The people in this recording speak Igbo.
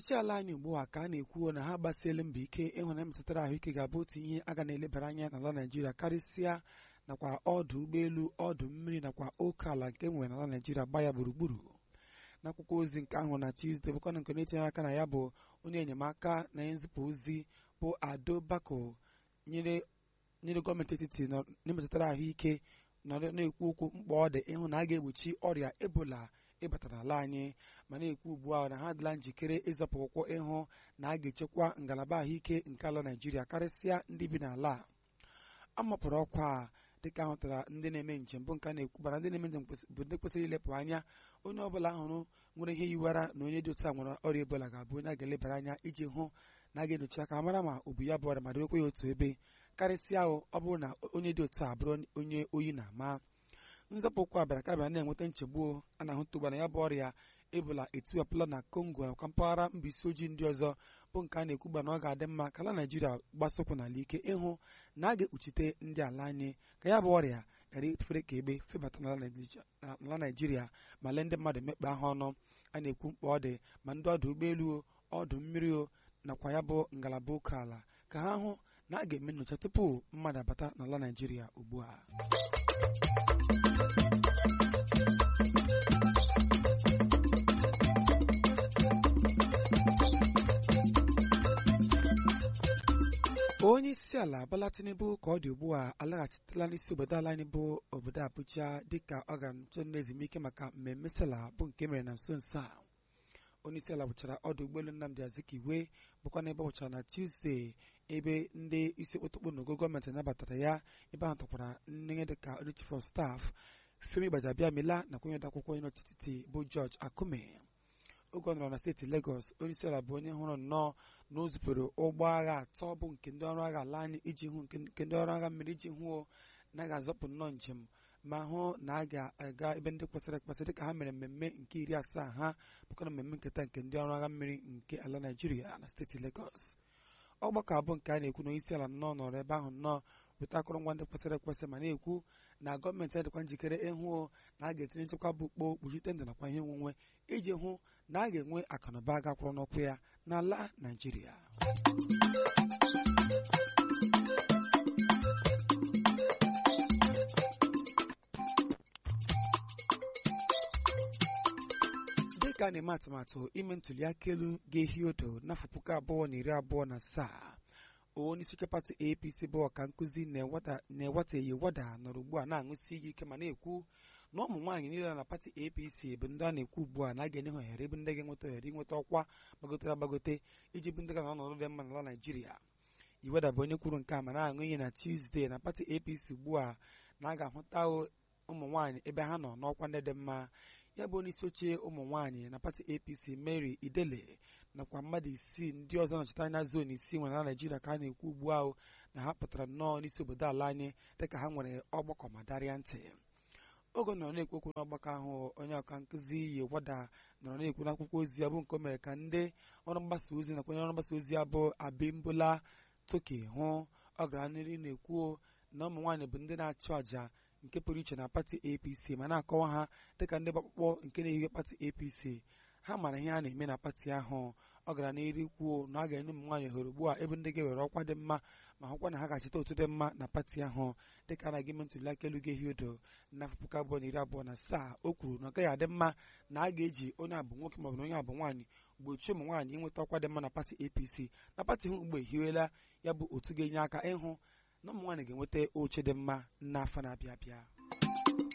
ọchịchị ala anyị ugbu a ka a na-ekwu na ha gbasiela mbọ ike ịhụ na metụtara ahụike ga-abụ otu ihe a ga na-elebara anya n'ala Naịjirịa karịsịa nakwa ọdụ ụgbọelu ọdụ mmiri nakwa oke ala nke nwere n'ala Naịjirịa gba ya gburugburu n'akwụkwọ ozi nke ahụ na Tuesday bụkwana nke na-etinye aka na ya bụ onye enyemaka na nzipụ ozi bụ Ado Bako nyere nyere gọọmenti etiti na-emetụtara ahụike nọrọ na-ekwu okwu mkpa ọ dị ịhụ na a ga-egbochi ọrịa ebola ịbata n'ala anyị ma na-ekwu ugbu a na ha adịla njikere ịzọpụ ụkwụ ịhụ na a ga-echekwa ngalaba ahụike nke ala Naịjirịa karịsịa ndị bi n'ala a a mapụrụ ọkwa a dịka ahụtara ndị na-eme njem bụ nke a na-ekwubara ndị na-eme njem bụ ndị kwesịrị ilepụ anya onye ọbụla hụrụ nwere ihe yiwara na onye dị otu a nwere ọrịa ebola ga-abụ onye a ga-elebara anya iji hụ na a ga-enyochi aka mara ma o bu ya bụ ọrịa ma debekwa ya otu ebe karịsịa ahụ ọ bụrụ na onye dị otu a bụrụ onye oyi na-ama nzọpụ ụkwụ a bịara kabịa na-enweta nchegbu a na-ahụta ugbu na ya bụ ọrịa ebola etiwapụla na Congo nakwa mpaghara mba isi ojii ndị ọzọ bụ nke a na-ekwugba na ọ ga-adị mma ka ala Naịjirịa gbasokwu n'ala ike ịhụ na a ga-ekpuchite ndị ala anyị ka ya bụ ọrịa ghara efere ka egbe febata n'ala Naịjirịa ma lee ndị mmadụ mekpa ha ọnụ a na-ekwu mkpa ọ dị ma ndị ọdụ ụgbọelu ọdụ mmiri o nakwa ya bụ ngalaba oke ala ka ha hụ na a ga-eme nnyocha tupu mmadụ abata n'ala Naịjirịa ugbu a onye isi ala Bola Tinubu ka ọ dị ugbu a alaghachitela n'isi obodo ala anyị bụ obodo Abuja dịka ọ gara nso ezumike maka mmemme sela bụ nke mere na nso nso a onye isi ala bụchara ọdụ ụgbọelu Nnamdi Azikiwe bụkwa n'ebe ọ bụchara na Tuesday ebe ndị isi okpotokpo n'ogo gọọmenti nabatara ya ebe ahụ tọkwara nne dịka onye chief of staff Femi Gbajabiamila nakwa onye odeakwụkwọ onye n'ọchịchị bụ George Akume oge ọ nọrọ na steeti Lagos onye isi ala bụ onye hụrụ nnọọ na o zupụrụ ụgbọ agha atọ bụ nke ndị ọrụ agha ala anyị iji hụ nke ndị ọrụ agha mmiri iji hụ na a ga-azọpụ nnọọ njem ma hụ na a ga-aga ebe ndị kwesịrị ekwesị dịka ha mere mmemme nke iri asaa ha bụkwa na mmemme nketa nke ndị ọrụ agha mmiri nke ala Naịjirịa na steeti Lagos ọgbakọ abụọ nke a na-ekwu na onye isi ala nnọọ nọrọ ebe ahụ nnọọ weta akụrụngwa ndị kwesịrị ekwesị ma na-ekwu na gọọmenti adịkwa njikere ịhụ na a ga-etinye nchekwa bụ ukpo kpuchite ndụ nakwa ihe onwunwe iji hụ na a ga-enwe akụnụba gakwụrụ n'ụkwụ ya n'ala Naịjirịa dịka a na-eme atụmatụ ime ntuli aka elu ga-ehi odo n'afọ puku abụọ na iri abụọ na asaa onye isi pati APC bụ ọka nkụzi na-eweteghị wada nọrọ ugbu a na-aṅụsi iyi ike ma na-ekwu na ụmụ nwaanyị niile na pati APC bụ ndị a na-ekwu ugbu a na a ga-enye ha ohere bụ ndị ga-enweta ohere inweta ọkwa gbagotere agbagote iji bụ ndị ga na ọnọdụ dị mma n'ala Naịjirịa Iweda bụ onye kwuru nke a ma na-aṅụ iyi na Tuesday na pati APC ugbu a na a ga-ahụta ụmụ nwaanyị ebe ha nọ n'ọkwa ndị dị mma ya bụ onye isi oche ụmụ nwaanyị na pati APC Mary Idele nakwa mmadụ isii ndị ọzọ nọchite anya zon isii nwere na Naịjirịa ka a na-ekwu ugbu ahụ na ha pụtara nnọọ n'isi obodo ala anyị dịka ha nwere ọgbakọ ma darịa ntị oge nọrọ na-ekwu okwu n'ọgbakọ ahụ onye ọka nkụzi yi wada nọrọ na-ekwu n'akwụkwọ ozi ya bụ nke o mere ka ndị ọrụ mgbasa ozi nakwa onye ọrụ mgbasa ozi ya bụ Abimbola Toke hụ ọ gara n'ihu na-ekwu na ụmụ nwaanyị bụ ndị na-achụ àjà nke pụrụ iche na pati APC ma na-akọwa ha dịka ndị gbakpụkpọ nke na-ehihe pati APC ha mara ihe a na-eme na pati ahụ ọ gara n'ihu kwuo na a ga-enye ụmụ nwaanyị ohere ugbu a ebe ndị ga-ewere ọkwa dị mma ma hụkwa na ha ga-achịta otu dị mma na pati ahụ dịka anaghị eme ntuli aka elu ga-ehi odo n'afọ puku abụọ na iri abụọ na asaa o kwuru na ọ gaghị adị mma na a ga-eji onye abụ nwoke maọbụ na onye abụ nwaanyị gbochie ụmụ nwaanyị inweta ọkwa dị mma na pati APC na pati ha ugbo ehiwela ya bụ otu ga-enye aka ịhụ na ụmụ nwaanyị ga-enweta oche dị mma n'afọ na-abịa abịa